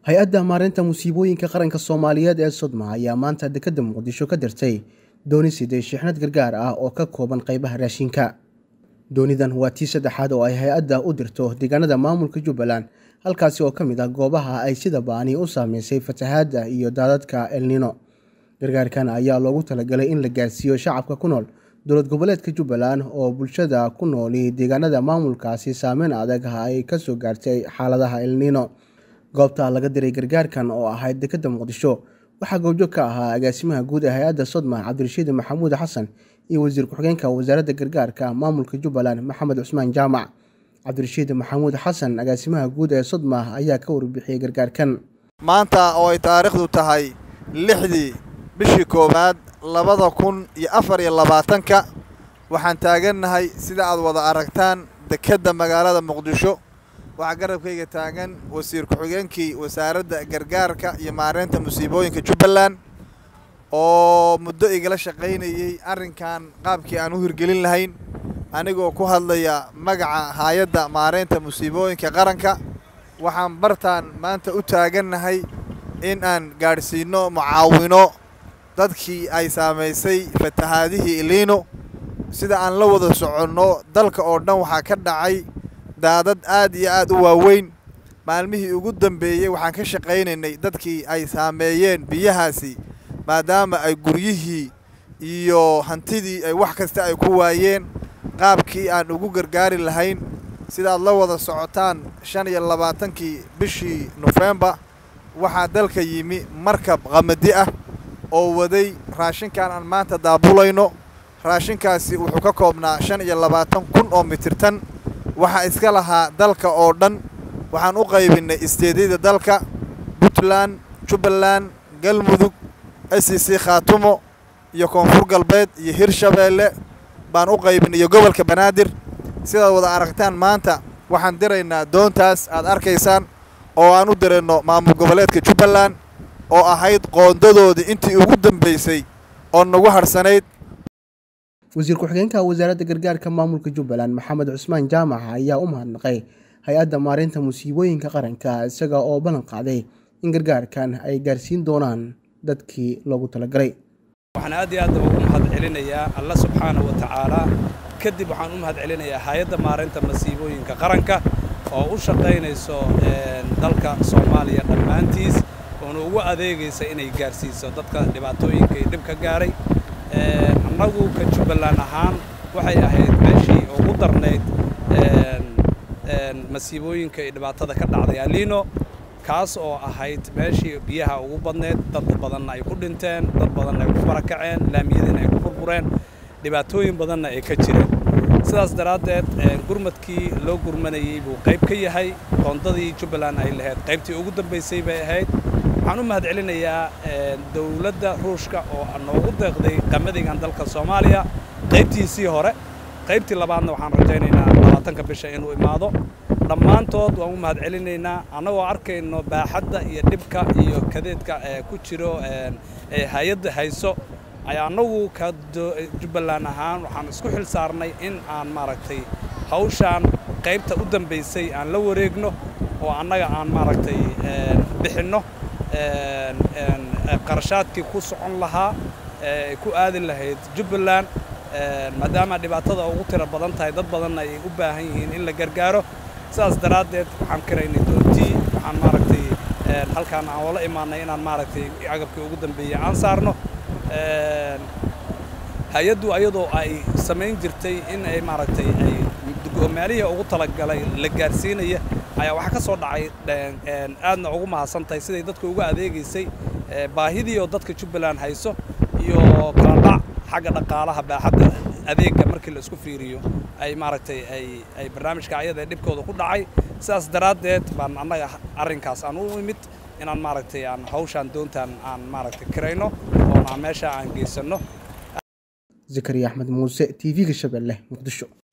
hay-adda maareynta musiibooyinka qaranka soomaaliyeed ee sodma ayaa maanta dekedda muqdisho ka dirtay dooni siday shixnad gargaar ah oo ka kooban qeybaha raashinka doonidan waa tii saddexaad oo ay hay-adda u dirto deegaanada maamulka jubbaland halkaasi oo ka mid ah goobaha ay sida baani u saameysay fatahaadda iyo daadadka elnino gargaarkan ayaa loogu talagalay in la gaarsiiyo shacabka ku nool dowlad goboleedka jubbaland oo bulshada ku nooli deegaanada maamulkaasi saameyn adag ay kasoo gaartay xaaladaha elnino goobta laga diray gargaarkan oo ahayd dekedda muqdisho waxaa goobjoog ka ahaa agaasimaha guud ee hay-adda sodma cabdirashiid maxamuud xasan iyo wasiir ku-xigeenka wasaaradda gargaarka maamulka jubbaland maxamed cusmaan jaamac cabdirashiid maxamuud xasan agaasimaha guud ee sodma ayaa ka warbixiyey gargaarkan maanta oo ay taariikhdu tahay lixdii bishii koowaad labada kun iyo afar iyo labaatanka waxaan taagannahay sida aad wada aragtaan dekedda magaalada muqdisho waxaa garabkayga taagan wasiir ku-xigeenkii wasaaradda gargaarka iyo maareynta musiibooyinka jubbaland oo muddo igala shaqaynayey arrinkan qaabkii aan u hirgelin lahayn anigoo ku hadlaya magaca hay-adda maareynta musiibooyinka qaranka waxaan bartaan maanta u taagannahay in aan gaadhsiinno mucaawino dadkii ay saamaysay fatahaadihii iliino sida aan la wada soconno dalka oo dhan waxaa ka dhacay daadad aad iyo aad u waaweyn maalmihii ugu dambeeyey waxaan ka shaqaynaynay dadkii ay saameeyeen biyahaasi maadaama ay guryihii iyo hantidii ay wax kasta ay ku waayeen qaabkii aan ugu gargaari lahayn sidaad la wada socotaan shan iyo labaatankii bishii nofembar waxaa dalka yimi markab qamadi ah oo waday raashinkan aan maanta daabulayno raashinkaasi wuxuu ka koobnaa shan iyo labaatan kun oo mitirtan waxaa iska lahaa dalka oo dhan waxaan u qaybinnay isteedyada dalka puntland jubbaland galmudug s c khaatumo iyo koonfur galbeed iyo hirshabeelle baan u qaybinay iyo gobolka banaadir sidaad wada aragtaan maanta waxaan diraynaa doontaas aad arkaysaan oo aan u dirayno maamul goboleedka jubbaland oo ahayd qoondadoodii intii ugu dambaysay oo nagu hadhsanayd wasiir ku-xigeenka wasaaradda gargaarka maamulka jubbaland maxamed cusmaan jaamac ayaa u mahadnaqay hay-adda maareynta musiibooyinka qaranka isaga oo ballan qaaday in gargaarkan ay gaarsiin doonaan dadkii loogu talagalay waxaan aad iyo aad ugu mahad celinayaa alla subxaana wa tacaala kadib waxaan u mahad celinayaa hay-adda maareynta masiibooyinka qaranka oo u shaqaynayso dalka soomaaliya dhammaantiis oona ugu adeegaysa inay gaarsiiso dadka dhibaatooyinka iyo dhib ka gaaray annagu ka jubbaland ahaan waxay ahayd meeshii ugu darnayd masiibooyinka iyo dhibaatada ka dhacday aliino kaas oo ahayd meeshii biyaha ugu badneyd dad badanna ay ku dhinteen dad badanna ay ku barakaceen laamiyadiina ay ku burbureen dhibaatooyin badanna ay ka jireen sidaas daraaddeed gurmadkii loo gurmanayey buu qayb ka yahay qoondadii jubbaland ay lahayd qaybtii ugu dambaysay bay ahayd waxaan u mahad celinayaa dowladda ruushka oo noogu deeqday qamadigan dalka soomaaliya qaybtiisii hore qaybtii labaadna waxaan rajaynaynaa labaatanka bisha inuu imaado dhammaantood waan u mahad celinaynaa annagoo arkayno baaxadda iyo dhibka iyo kadeedka ee ku jiro ee hay-adda hayso ayaa annagu ka jubbaland ahaan waxaan isku xil saarnay in aan maaragtay hawshaan qaybta u dambaysay aan la wareegno oo annaga aan maaragtay bixinno qarashaadkii ku socon lahaa ee ku aadi lahayd jubbaland maadaama dhibaatada ugu tiro badan tahay dad badanna ay u baahan yihiin in la gargaaro sidaas daraaddeed waxaan karaynay doontii waxaan maaragtay halkaan aan oola imaanay inaan maaragtay agabkii ugu dambeeyey aan saarno hay-addu ayadoo ay samayn jirtay in ay maaragtay ay meelihii ugu talagalay la gaarsiinaya ayaa waxaa ka soo dhacay aadna ugu mahadsan tahay siday dadka uga adeegaysay baahidii oo dadka jubbaland hayso iyo kala dhac xagga dhaqaalaha baaxadda adeegga markii la isku fiiriyo ay maaragtay ay ay barnaamijka ayada dhibkooda ku dhacay sidaas daraaddeed baan annaga arrinkaas aan u imid inaan maaragtay aan hawshaan doontaan aan maaragtay kirayno oona meesha aan geysanno zakariya axmed muuse t v-ga shabeelle muqdisho